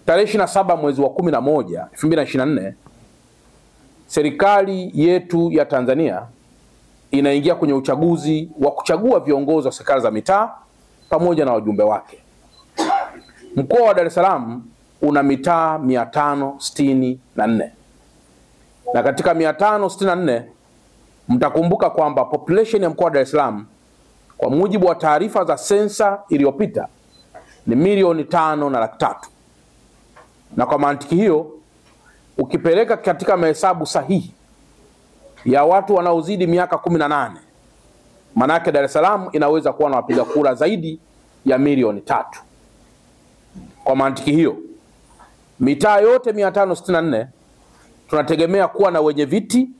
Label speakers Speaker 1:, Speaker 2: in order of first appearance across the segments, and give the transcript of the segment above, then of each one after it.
Speaker 1: tarehe 27 mwezi wa 11 2024 serikali yetu ya Tanzania inaingia kwenye uchaguzi wa kuchagua viongozi wa serikali za mitaa pamoja na wajumbe wake. Mkoa wa Dar es Salaam una mitaa 564 na katika 564 mtakumbuka kwamba population ya mkoa wa Dar es Salaam kwa mujibu wa taarifa za sensa iliyopita ni milioni tano na laki tatu, na kwa mantiki hiyo ukipeleka katika mahesabu sahihi ya watu wanaozidi miaka kumi na nane manake Dar es Salaam inaweza kuwa na wapiga kura zaidi ya milioni tatu. Kwa mantiki hiyo mitaa yote 564 tunategemea kuwa na wenye viti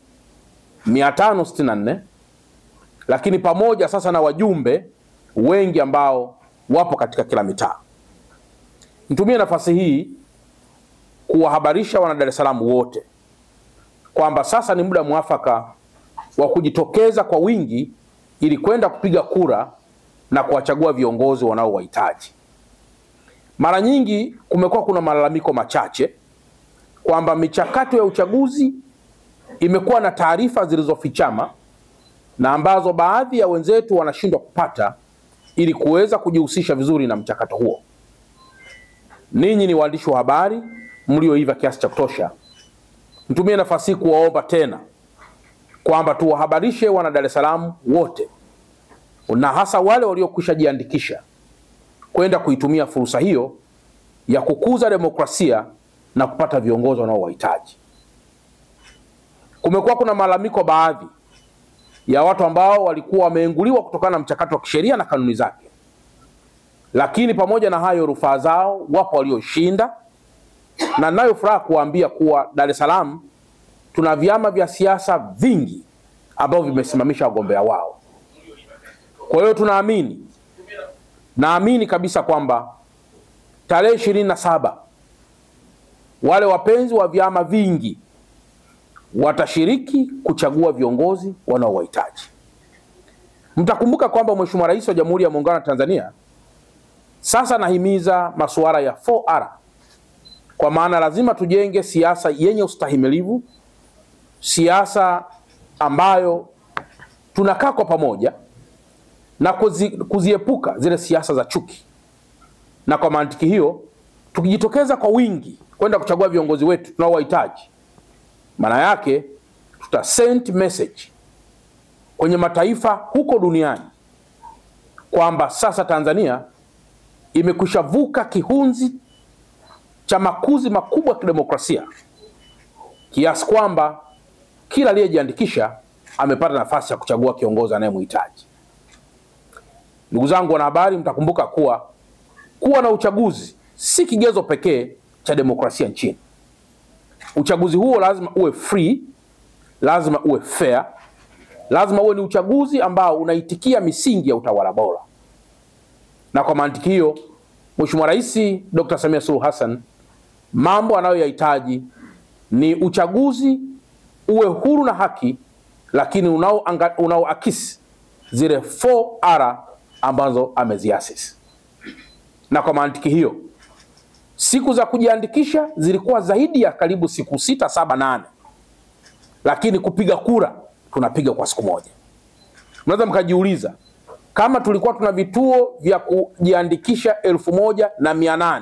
Speaker 1: 564 lakini pamoja sasa na wajumbe wengi ambao wapo katika kila mitaa. Nitumie nafasi hii kuwahabarisha wana Dar es Salaam wote kwamba sasa ni muda mwafaka wa kujitokeza kwa wingi ili kwenda kupiga kura na kuwachagua viongozi wanaowahitaji. Mara nyingi kumekuwa kuna malalamiko machache kwamba michakato ya uchaguzi imekuwa na taarifa zilizofichama na ambazo baadhi ya wenzetu wanashindwa kupata ili kuweza kujihusisha vizuri na mchakato huo. Ninyi ni waandishi wa habari mlioiva kiasi cha kutosha, nitumie nafasi hii kuwaomba tena kwamba tuwahabarishe wana Dar es Salaam wote na hasa wale waliokwisha jiandikisha kwenda kuitumia fursa hiyo ya kukuza demokrasia na kupata viongozi wanaowahitaji. Kumekuwa kuna malalamiko baadhi ya watu ambao walikuwa wameenguliwa kutokana na mchakato wa kisheria na kanuni zake, lakini pamoja na hayo rufaa zao wapo walioshinda, na nayo furaha kuwaambia kuwa Dar es Salaam tuna vyama vya siasa vingi ambavyo vimesimamisha wagombea wao. Kwa hiyo tunaamini, naamini kabisa kwamba tarehe ishirini na saba wale wapenzi wa vyama vingi watashiriki kuchagua viongozi wanaowahitaji. Mtakumbuka kwamba Mheshimiwa Rais wa Jamhuri ya Muungano wa Tanzania sasa anahimiza masuala ya 4R kwa maana lazima tujenge siasa yenye ustahimilivu, siasa ambayo tunakaa kwa pamoja na kuzi, kuziepuka zile siasa za chuki. Na kwa mantiki hiyo tukijitokeza kwa wingi kwenda kuchagua viongozi wetu tunaowahitaji, maana yake tuta send message kwenye mataifa huko duniani kwamba sasa Tanzania imekwisha vuka kihunzi cha makuzi makubwa ya kidemokrasia kiasi kwamba kila aliyejiandikisha amepata nafasi ya kuchagua kiongozi anayemhitaji. Ndugu zangu wanahabari, mtakumbuka kuwa kuwa na uchaguzi si kigezo pekee cha demokrasia nchini. Uchaguzi huo lazima uwe free, lazima uwe fair, lazima uwe ni uchaguzi ambao unaitikia misingi ya utawala bora. Na kwa mantiki hiyo, Mheshimiwa Rais Dr. Samia Suluhu Hassan mambo anayoyahitaji ni uchaguzi uwe huru na haki, lakini unaoakisi zile 4R ambazo ameziasisi. Na kwa mantiki hiyo siku za kujiandikisha zilikuwa zaidi ya karibu siku sita, saba, nane, lakini kupiga kura tunapiga kwa siku moja. Mnaweza mkajiuliza kama tulikuwa tuna vituo vya kujiandikisha elfu moja na mia nane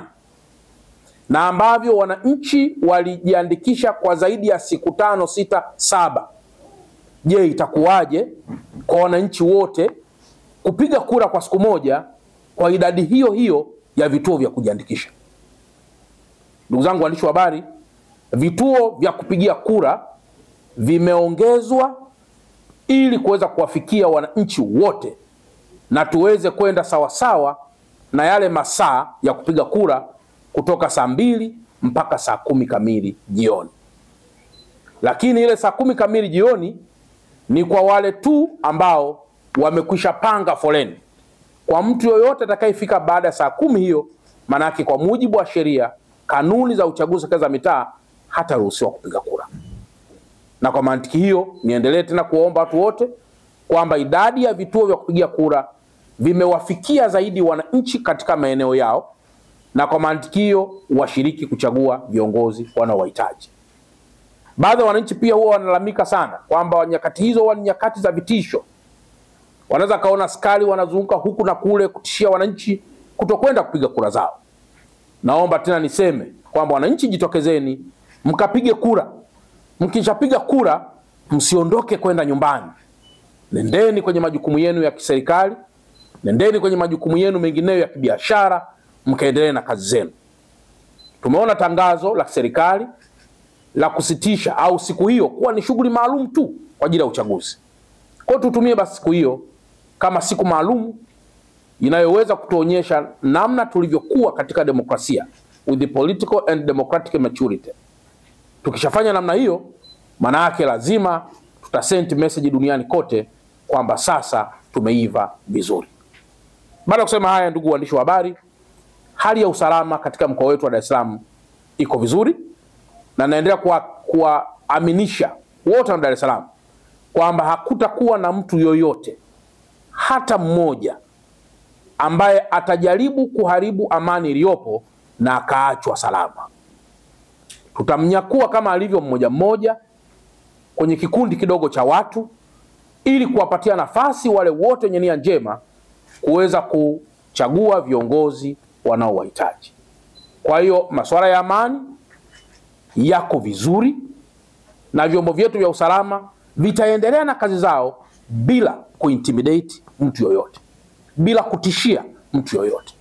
Speaker 1: na ambavyo wananchi walijiandikisha kwa zaidi ya siku tano, sita, saba, je, itakuwaje kwa wananchi wote kupiga kura kwa siku moja kwa idadi hiyo hiyo ya vituo vya kujiandikisha? Ndugu zangu waandishi wa habari, vituo vya kupigia kura vimeongezwa ili kuweza kuwafikia wananchi wote na tuweze kwenda sawasawa na yale masaa ya kupiga kura kutoka saa mbili mpaka saa kumi kamili jioni. Lakini ile saa kumi kamili jioni ni kwa wale tu ambao wamekwisha panga foleni. Kwa mtu yoyote atakayefika baada ya saa kumi hiyo, maanake kwa mujibu wa sheria, kanuni za uchaguzi serikali za mitaa, hataruhusiwa kupiga kura. Na kwa mantiki hiyo, niendelee tena kuwaomba watu wote kwamba idadi ya vituo vya kupigia kura vimewafikia zaidi wananchi katika maeneo yao na kwa mantikio washiriki kuchagua viongozi wanaowahitaji. Baadhi ya wananchi pia huwa wanalalamika sana kwamba nyakati hizo huwa ni nyakati za vitisho. Wanaweza kaona askari wanazunguka huku na kule kutishia wananchi kutokwenda kupiga kura zao. Naomba tena niseme kwamba wananchi, jitokezeni mkapige kura. Mkishapiga kura, msiondoke kwenda nyumbani, nendeni kwenye majukumu yenu ya kiserikali, nendeni kwenye majukumu yenu mengineyo ya kibiashara, mkaendelee na kazi zenu. Tumeona tangazo la serikali la kusitisha au siku hiyo kuwa ni shughuli maalum tu kwa ajili ya uchaguzi. Kwa hiyo tutumie basi siku hiyo kama siku maalum inayoweza kutuonyesha namna tulivyokuwa katika demokrasia with the political and democratic maturity. Tukishafanya namna hiyo, maana yake lazima tutasend message duniani kote kwamba sasa tumeiva vizuri. Baada ya kusema haya, ndugu waandishi wa habari, hali ya usalama katika mkoa wetu wa Dar es Salaam iko vizuri na naendelea kuwaaminisha wote wa Dar es Salaam kwamba hakutakuwa na mtu yoyote hata mmoja ambaye atajaribu kuharibu amani iliyopo na akaachwa salama. Tutamnyakua kama alivyo mmoja mmoja kwenye kikundi kidogo cha watu, ili kuwapatia nafasi wale wote wenye nia njema kuweza kuchagua viongozi wanaowahitaji. Kwa hiyo masuala ya amani yako vizuri na vyombo vyetu vya usalama vitaendelea na kazi zao bila kuintimidate mtu yoyote, bila kutishia mtu yoyote.